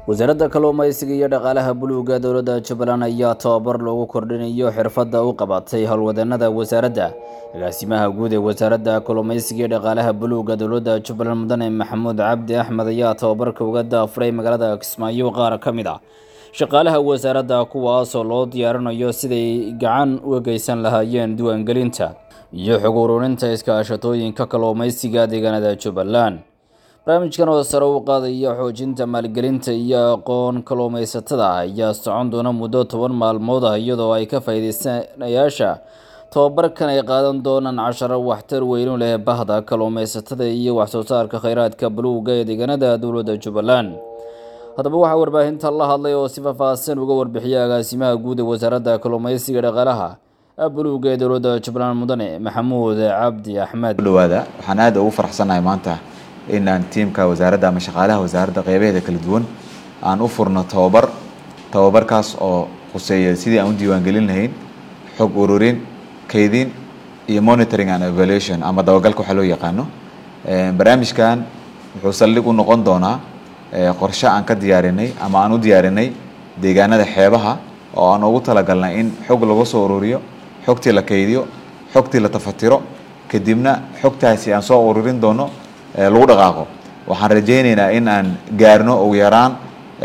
wasaaradda kalluumaysiga iyo dhaqaalaha buluugga dowladda jubbaland ayaa tababar loogu kordhinayo xirfadda u qabatay howlwadeenada wasaaradda agaasimaha guud ee wasaaradda kalluumaysiga iyo dhaqaalaha buluugga dowladda jubbaland mudane maxamuud cabdi axmed ayaa tababarka uga daafuray magaalada kismaayo qaar ka mid ah shaqaalaha wasaaradda kuwaasoo loo diyaarinayo siday gacan uga geysan lahaayeen diiwaangelinta iyo xog ururinta iskaashatooyinka kalluumaysiga deegaanada jubbaland barnaamijkan oo sare u qaadaya xoojinta maalgelinta iyo aqoon kalluumaysatada ayaa socon doona muddo toban maalmood ah iyadoo ay ka faa'iideysanayaasha tababarkan ay qaadan doonaan casharo waxtar weynu leh bahda kalluumaysatada iyo waxsoo saarka kheyraadka buluugga ee deegaanada dowladda jubbaland haddaba waxaa warbaahinta la hadlay oo si faahfaahsan uga warbixiyay agaasimaha guud ee wasaaradda kalluumaysiga dhaqaalaha buluugga ee dowladda jubbaland mudane maxamuud cabdi axmed dhawaada waxaan aad ugu faraxsanahay maanta in aan tiimka wasaaradda ama shaqaalaha wasaaradda qeybaheeda kala duwan aan u furno tababar tababarkaas oo khuseeya sidii aan u diiwaangelin lahayn xog ururin kaydin iyo monitoring and evaluation ama dabagalka waxaa loo yaqaano barnaamijkan wuxuu saldhig u noqon doonaa qorshe aan ka diyaarinay ama aan u diyaarinay deegaanada xeebaha oo aan ugu talagalnay in xog lagu soo ururiyo xogtii la kaydiyo xogtii la tafatiro kadibna xogtaasi aan soo ururin doono lagu dhaqaaqo waxaan rajaynaynaa in aan gaarno ugu yaraan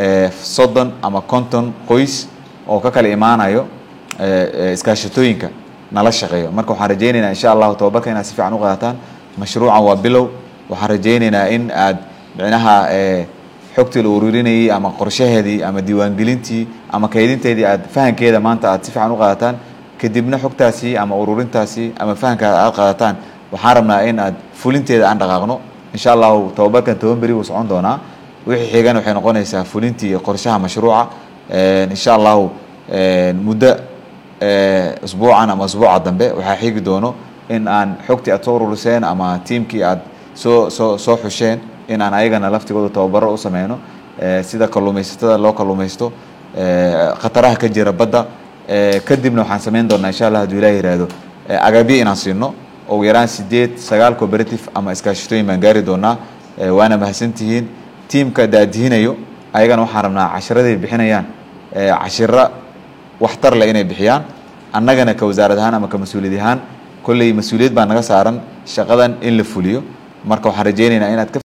soddon ama konton qoys oo ka kala imaanayo iskaashatooyinka nala shaqeeyo marka waxaan rajaynaynaa insha allahu tababarka inaad si fiican u qaadataan mashruucan waa bilow waxaan rajaynaynaa in aad micnaha xogtii la ururinayay ama qorshaheedii ama diiwaangelintii ama kaydinteedii aad fahankeeda maanta aad si fiican u qaadataan kadibna xogtaasi ama ururintaasi ama fahankaada aad qaadataan waxaan rabnaa in aad fulinteeda aan dhaqaaqno insha allahu tababarkan toban beri wuu socon doonaa wixii xigan waxay noqonaysaa fulintii qorshaha mashruuca insha allahu muddo usbuucan ama usbuuca dambe waxaa xigi doono in aan xogtii aad soo ururiseen ama tiimkii aad soo soo soo xusheen in aan ayagana laftigooda tababaro u sameyno sida kalluumaysatada loo kalluumaysto khataraha ka jira badda kadibna waxaan sameyn doonaa insha allah haduu ilaah yihahdo agabyo inaan siino ugu yaraan sideed sagaal cooperative ama iskaashatooyin baan gaari doonaa waana mahadsantihiin tiimka daadihinayo ayagana waxaan rabnaa cashiraday bixinayaan cashiro waxtar leh inay bixiyaan annagana ka wasaarad ahaan ama ka mas-uuliyad ahaan kolley mas-uuliyad baa naga saaran shaqadan in la fuliyo marka waxaan rajaynaynaa inaad ka